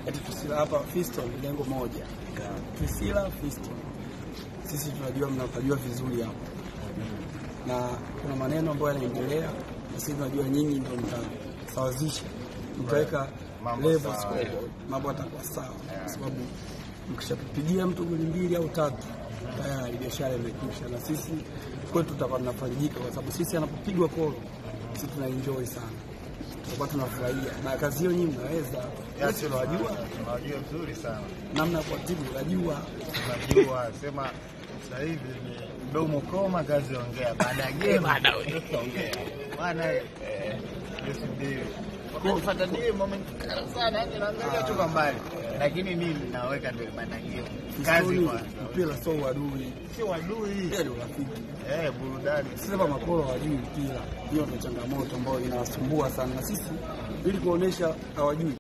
eti Twisila hapa Fiston lengo moja. Twisila Fiston. Sisi tunajua mnapajua vizuri hapo. Na kuna maneno ambayo yanaendelea na sisi tunajua nyinyi ndio mtasawazisha. Mtaweka Mambo level sawa, scoreboard. Mambo yatakuwa sawa kwa sababu mkishapigia mtu goli mbili au tatu tayari biashara imekwisha, na sisi kwetu tutakuwa tunafarijika kwa sababu sisi anapopigwa kolo sisi tuna enjoy sana, tutakuwa tunafurahia na kazi hiyo. Nyinyi mnaweza sisi tunawajua tunawajua vizuri sana, namna ya kuwatibu, unajua tunajua sema sasa hivi ni mdomo koma, kazi ongea, baada ya game baada ongea bwana. eh, yes ndio Wakanifuata ndio moment kali sana, yani naangalia tu kwa mbali, lakini mimi naweka ndio baada ya game kazi Historia, kwanza, mpira sio uadui, si wadui mpira ni urafiki. eh, burudani Sasa makolo hawajui mpira, hiyo ndio changamoto ambayo inawasumbua sana, na sisi ili kuonesha hawajui